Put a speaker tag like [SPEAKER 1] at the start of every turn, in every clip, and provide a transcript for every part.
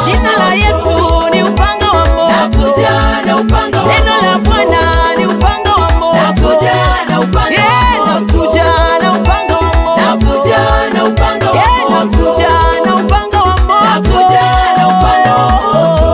[SPEAKER 1] Jina la Yesu ni upanga wa moto.
[SPEAKER 2] nakuja na upanga wa
[SPEAKER 1] Neno la
[SPEAKER 2] moto.
[SPEAKER 1] Bwana ni upanga wa moto.
[SPEAKER 2] nakuja na upanga
[SPEAKER 1] Yeah,
[SPEAKER 2] wa moto.
[SPEAKER 1] nakuja na upanga wa moto.
[SPEAKER 2] nakuja na upanga wa
[SPEAKER 1] Yeah,
[SPEAKER 2] moto.
[SPEAKER 1] nakuja na upanga wa moto.
[SPEAKER 2] Nakuja na upanga wa moto.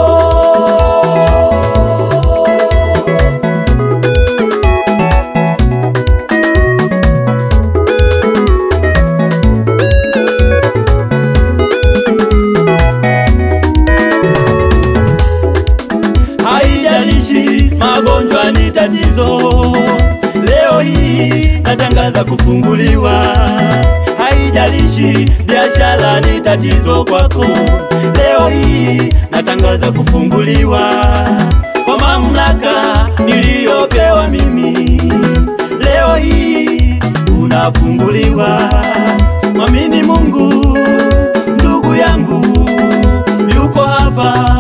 [SPEAKER 3] haijalishi magonjwa ni tatizo, leo hii natangaza kufunguliwa. Haijalishi biashara ni tatizo kwako, leo hii natangaza kufunguliwa kwa mamlaka niliyopewa mimi. Leo hii unafunguliwa, mwamini Mungu, ndugu yangu yuko hapa